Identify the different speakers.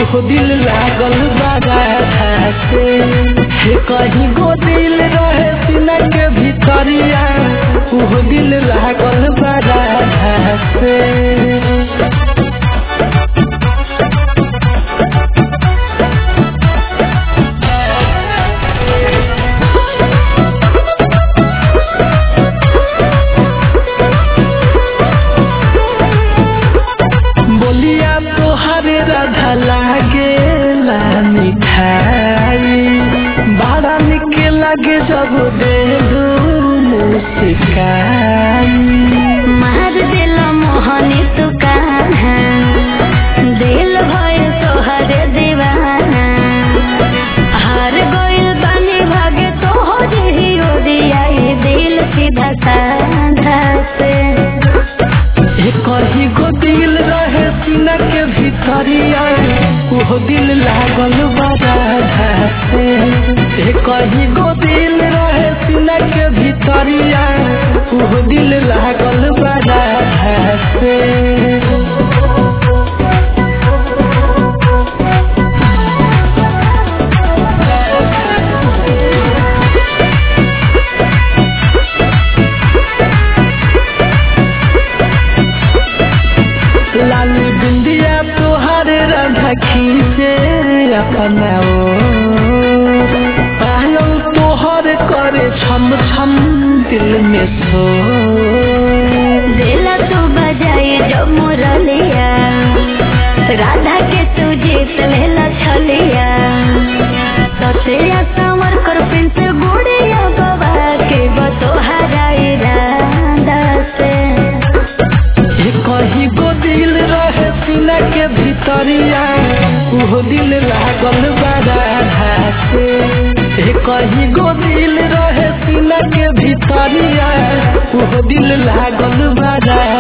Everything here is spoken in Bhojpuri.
Speaker 1: उहो दिल लागल बारा से हे कहीं गो दिल रहे सीना के भीतरिया उहो दिल लागल बारा से बोलिया तोहरे राधा लागे ला मिठाई बड़ा निक लागे जब दे मुस्काई
Speaker 2: मार दिल मोहनी तू कहाँ दिल भय तोहर दीवाना हार गइल बानी भागे तोहर ही ओरियाई दिल सीधा साधा से
Speaker 1: हे कहीं गो दिल रहे सीना के भीतरिया उहो दिल लागल बारा से हे कहीं गो दिल रहे सीना के भीतरिया उहो दिल लागल बारा से लाली बिंदिया तोहारे राधा खींचे अपना ओर। पायल तोहर करे छम छम दिल में सो
Speaker 2: दिल तू बजाई जो मुरलिया राधा के तू जीत लेला छलिया सतिया संवर कर पिंस गुड़िया बाबा के बतोहरा इरादा से
Speaker 1: हे कहीं गो दिल रहे सीना के भीतरिया उहो दिल लागल बारा से हे कहीं गो दिल रहे सीना के भीतरिया उहो दिल लागल बारा